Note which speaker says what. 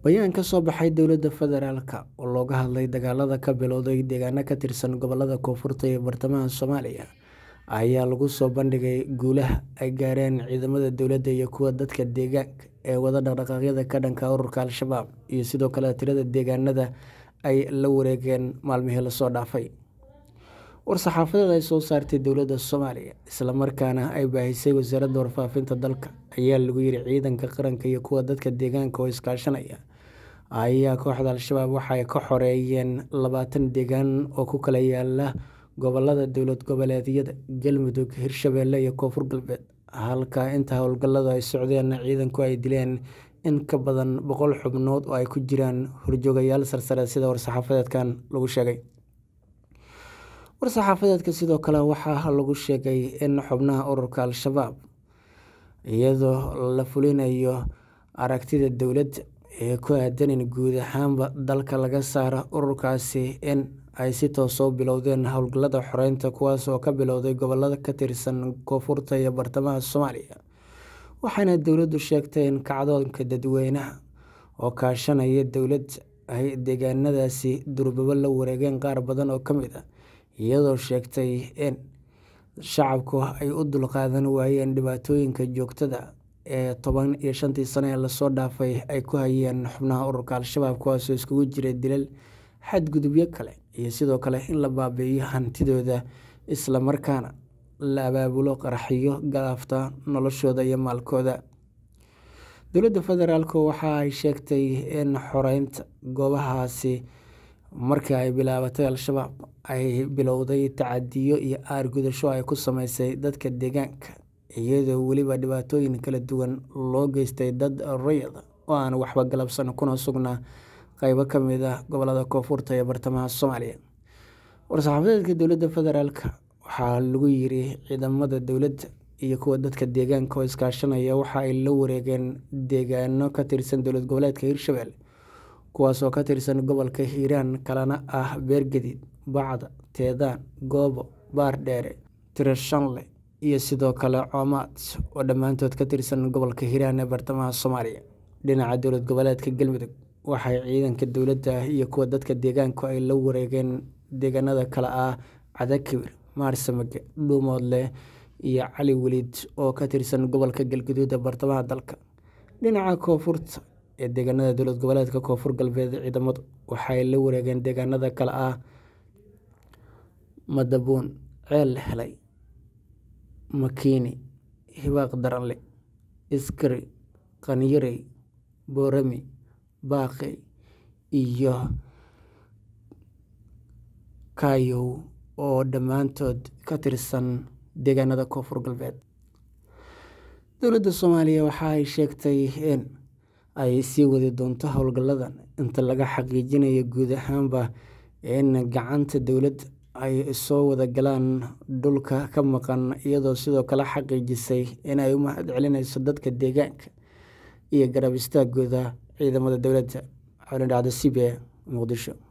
Speaker 1: Bayaan ka soo baxay dowladda federaalk oo looga hadlay dagaalada ka bilowday deegaano ka tirsan gobollada Koonfurta iyo Bartamaha Soomaaliya ayaa lagu soo bandhigay guulaha ay gaareen ciidamada dowladda iyo kuwa dadka deegaanka ee wada dhaqdhaqaaqyada ka dhanka ah ururka Al-shabaab iyo sidoo kale tirada deegaanada ay la wareegeen maalmihii la soo dhaafay. War-saxaafadeed ay soo saartay dowladda Soomaaliya isla markaana ay baahisay wasaaradda warfaafinta dalka ayaa lagu yiri ciidanka qaranka iyo kuwa dadka deegaanka oo iskaashanaya ayaa kooxda Al-shabaab waxa ay ka xoreeyeen labaatan deegaan oo ku kala yaala gobollada dowlad goboleedyada Galmudug, Hirshabelle iyo Koonfur Galbeed halka inta howlgalladu ay socdeen ciidanku ay dileen in ka badan boqol xubnood oo ay ku jiraan horjoogayaal sarsare sida war-saxaafadeedkan lagu sheegay. War-saxaafadeedka sidoo kale waxaa lagu sheegay in xubnaha ururka Al-shabaab iyadoo la fulinayo aragtida dowladda ee ku aaddan in guud ahaanba dalka laga saaro ururkaasi in ay si toos ah u bilowdeen howlgallada xoreynta kuwaas oo ka bilowday gobollo ka tirsan Koonfurta iyo Bartamaha Soomaaliya waxaana dowladdu sheegtay in kacdoonka dadweynaha oo kaashanaya dowladda ay deegaanadaasi durbaba la wareegeen qaar badan oo ka mid ah iyadoo sheegtay in shacabku ay u dulqaadan waayeen dhibaatooyinka joogtada ah ee toban iyo shantii sano ee lasoo dhaafay ay ku hayeen xubnaha ururka Al-shabaab kuwaasoo isugu jira dilal, xadgudubyo kale iyo sidoo kale in la baabi'iyo hantidooda isla markaana la abaabulo qaraxyo galaafta noloshooda iyo maalkooda. Dowladda federaalk waxa ay sheegtay in xoreynta goobahaasi markii ay bilaabatay Al-shabaab ay bilowday tacaddiyo iyo aar-gudasho ay ku sameysay dadka deegaanka iyadoo weliba dhibaatooyin kala duwan loo geystay dad rayid ah oo aan waxba galabsan kuna sugnaa qaybo ka mid ah gobollada Koonfurta iyo Bartamaha Soomaaliya. War-saxaafadeedka dowladda federaalk waxaa lagu yiri ciidamada dowladda iyo kuwa dadka deegaanka oo iskaashanaya waxa ay la wareegeen deegaano ka tirsan dowlad goboleedka Hirshabelle kuwaas oo ka tirsan gobolka Hiiraan kalena ah Beergedid, Bacda, Teedaan, Goobo, Baardheere, Tiro-shanle iyo sidoo kale Coomaad oo dhammaantood ka tirsan gobolka Hiiraan ee Bartamaha Soomaaliya. Dhinaca dowlad goboleedka Galmudug waxay ciidanka dowladda iyo kuwa dadka deegaanku ay la wareegeen deegaanada kala ah Cadakibir, Maarsamage, Dhuumoodle iyo Cali Weliid oo ka tirsan gobolka Galgaduud ee bartamaha dalka. Dhinaca Koonfurta ee deegaanada dowlad goboleedka Koonfur Galbeed ciidamadu waxay la wareegeen deegaanada kala ah Madabuun, Ceel Helay, Makiini, Hibaaq Daranle, Iskari, Qanyarey, Boorame, Baaqey iyo Kaayow oo dhammaantood ka tirsan deegaanada Koonfur Galbeed. Dowladda Soomaaliya waxa ay sheegtay in ay sii wadi doonto howlgalladan inta laga xaqiijinayo guud ahaanba in gacanta dowladda ay soo wada galaan dhulka ka maqan iyadoo sidoo kale xaqiijisay in ay u mahadcelinayso dadka deegaanka iyo garab istaagooda ciidamada dowladda. Xaalin dhacdo CBA Muqdisho.